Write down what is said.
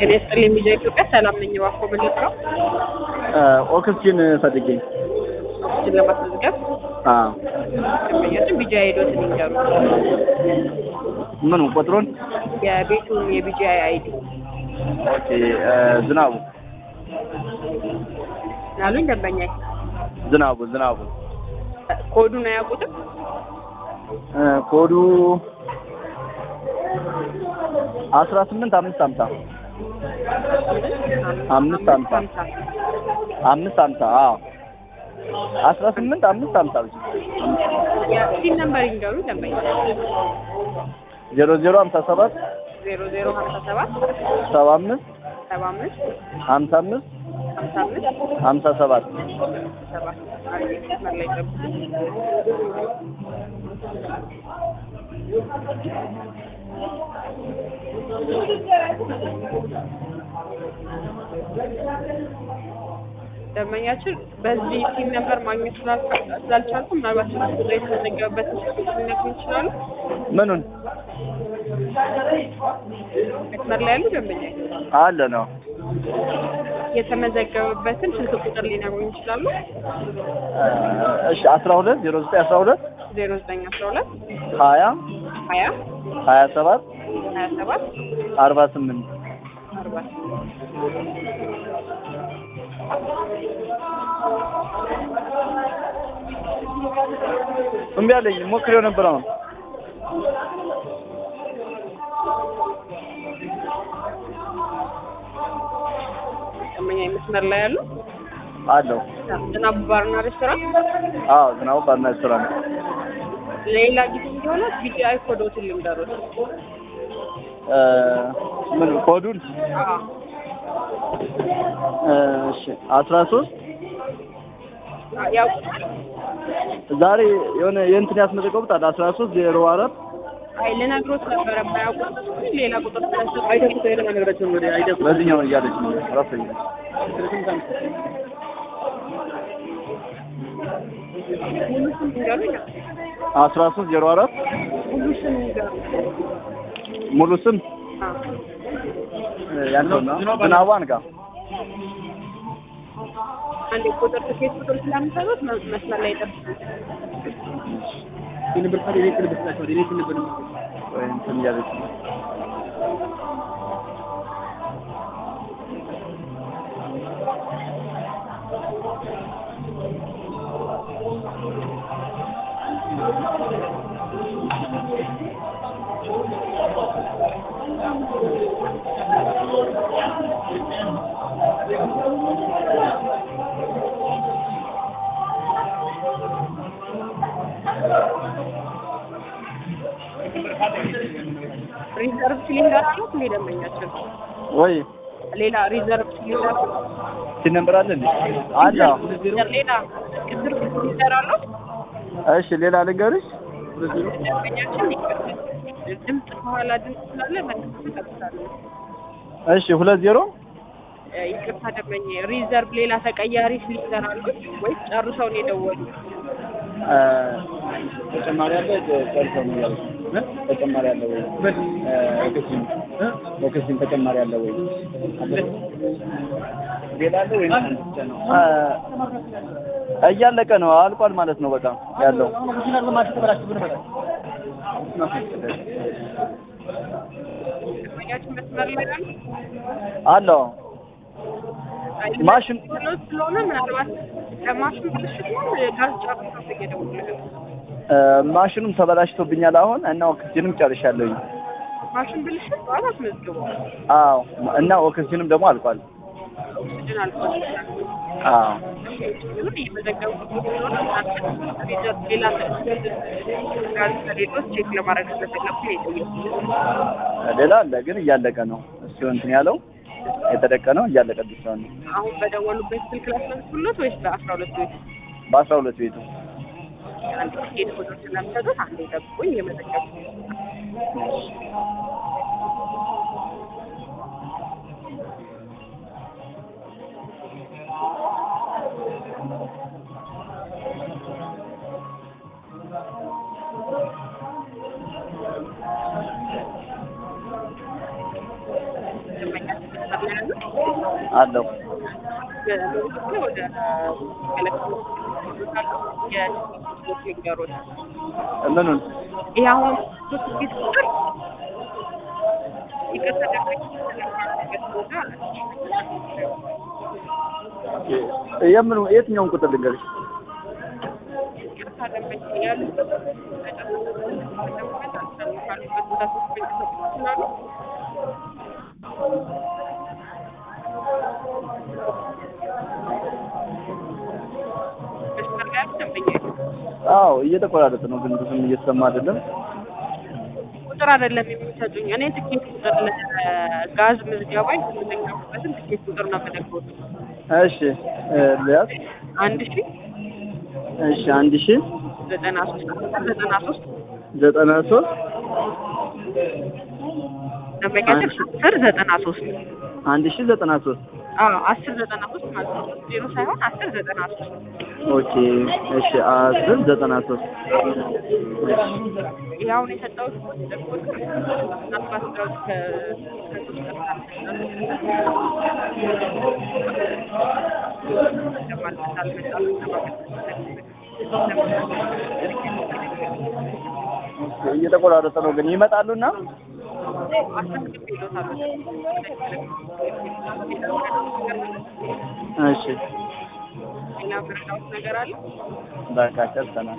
ጤና ይስጥልኝ ሚዲያ ኢትዮጵያ ሰላም ነኝ። እባክዎ ምን ልጥራው? ኦክስጂን ፈልጌ ኦክስጅን ለማስመዝገብ አዎ ደንበኛችን ቢጂ አይዶትን ይንገሩ። ምኑ ቁጥሩን የቤቱን የቢጂአይ አይዲ ኦኬ ዝናቡ ናሉኝ ደንበኛ ዝናቡ ዝናቡ ኮዱን አያውቁትም? ኮዱ አስራ ስምንት አምስት ሀምሳ አምስት ሀምሳ አምስት ሀምሳ አዎ አስራ ስምንት አምስት ሀምሳ ብቻ የሲን ነምበር ይንገሩ ደንበኛ ዜሮ ዜሮ ሀምሳ ሰባት ዜሮ ዜሮ ሀምሳ ሰባት ሰባ አምስት ሰባ አምስት ሀምሳ አምስት ሀምሳ አምስት ሀምሳ ሰባት ሰባት አንዴ መስመር ላይ ጠብቁ። ደንበኛችን በዚህ ሲም ነምበር ማግኘት ስላልቻ- ስላልቻልኩ ምናልባት ስልክ ቁጥር የተመዘገበበትን ስልክ ሊነግሩኝ ይችላሉ? ምኑን መስመር ላይ ያሉ ደንበኛ አለ ነው የተመዘገበበትን ስልክ ቁጥር ሊነግሩኝ ይችላሉ? እሺ አስራ ሁለት ዜሮ ዘጠኝ አስራ ሁለት ዜሮ ዘጠኝ አስራ ሁለት ሀያ ሀያ ሀያ ሰባት ሀያ ሰባት አርባ ስምንት አርባ እምቢ አለኝ ሞክሬው ነበር አሁን ደንበኛ መስመር ላይ ያሉ አለው ዝናቡ ባርና ሬስቶራንት አዎ ዝናቡ ባልና ሬስቶራንት ሌላ ጊዜ እንዲሆነ ቢጂአይ ኮዶትን ልንገሩት። ምን ኮዱን አዎ እሺ አስራ ሶስት ያው ዛሬ የሆነ የእንትን ያስመዘገቡት አለ አስራ ሶስት ዜሮ አራት አይ ልነግሮት ነበረ ባያውቁት ሌላ ቁጥር ስለሰጡ በዚህኛው እያለች ነው ራሱ ሙሉ ስም ይንገሩኝ። አስራ ሶስት ዜሮ አራት ሙሉ ስም ይንገሩ። ሙሉ ስም አዎ ያለው ዝናቡ አንጋ አንድ ቁጥር ትኬት ቁጥር ስለምሰጡት መ- መስመር ላይ ጠብቁ። ወይ እንትን እያለች ነው ሪዘርቭ ሲሊንደር አሉት እንዴ ደንበኛችን? ወይ ሌላ ሪዘርቭ ሲሊንደር ሲነምበር አለ እንዴ አለ አዎ። ሌላ ቅድር ሲሊንደር አሉት እሺ ሌላ ልንገርሽ ደንበኛችን ይቀጥል። ድምፅ ከኋላ ድምፅ ስላለ መልስ ይቀጥላሉ። እሺ ሁለት ዜሮ እ፣ ይቅርታ ደንበኛ ሪዘርቭ ሌላ ተቀያሪ ሲሊንደር አሉት ወይስ ጨርሰው ነው የደወሉት? እ፣ ተጨማሪ አለ ጨርሰው ነው ያለው ተጨማሪ አለ ወይ እ፣ ኦክሲጅን ኦክሲጅን ተጨማሪ አለ ወይ ሌላ አለ ወይ እያለቀ ነው አልቋል ማለት ነው በቃ ያለው ደንበኛችን መስመር ላይ አሉ። አለው ማሽን ብሎት ስለሆነ ምናልባት ከማሽን ብልሽት ነው ጋዝ ጨርሰው እየደወሉት እ፣ ማሽኑም ተበላሽቶብኛል አሁን እና ኦክሲጅንም ጨርሻለሁኝ ማሽን ብልሽት በኋላ አስመዝግበው አዎ እና ኦክሲጅንም ደግሞ አልቋል ኦክሲጅን አልፏል። አዎ ኦክሲጅኑን እየመዘገብኩት ስለሆነ ምናልባት ሪዘርቭ ሌላ ጋዝ ከሌሎች ቼክ ለማድረግ ስለፈለኩ ነው የጠየኩት። ሌላ አለ ግን እያለቀ ነው እሱ እንትን ያለው የተደቀነው እያለቀብኝ ስለሆነ ነው። አሁን በደወሉበት ስልክ ላስመዝግብሎት ወይስ በአስራ ሁለት ቤቱ በአስራ ሁለት ቤቱ አንድ ቲኬት ቁጥር ስለምሰጡት አንዴ ጠብቁኝ እየመዘገብኩ ያለ አለው የሎጊስቲክ ወደ ኤሌክትሮኒክስ ሊንገሮች ምኑን ይህ አሁን ሶስት ጊዜ ቁጥር ይቅርታ ቦታ የምኑ የትኛውን ቁጥር ልንገርሽ? ይቅርታ ደንበኛ ያሉበት አዎ እየተቆራረጠ ነው፣ ግን ብዙም እየተሰማ አይደለም። ቁጥር አይደለም የሚሰጡኝ። እኔ ትኬት ቁጥር ለጋዝ ምዝገባ የተመዘገቡበትን ትኬት ቁጥር ነው የምነግሮት። እሺ ሊያዝ አንድ ሺ እሺ አንድ ሺህ ዘጠና ሶስት ዘጠና ሶስት ዘጠና ሶስት ደንበኛችን አስር ዘጠና ሶስት አንድ ሺህ ዘጠና ሶስት አዎ አስር ዘጠና ሶስት ማለት ነው። ዜሮ ሳይሆን አስር ዘጠና ሶስት ኦኬ እሺ አስር ዘጠና ሶስት ይህ አሁን የሰጠሁት ቁጥር ምናልባት እንደው ከ- ከሶስት ቀን እየተቆራረጠ ነው፣ ግን ይመጣሉና እሺ ሌላ ምረዳውት ነገር አለ? በቃ ጨርሰናል።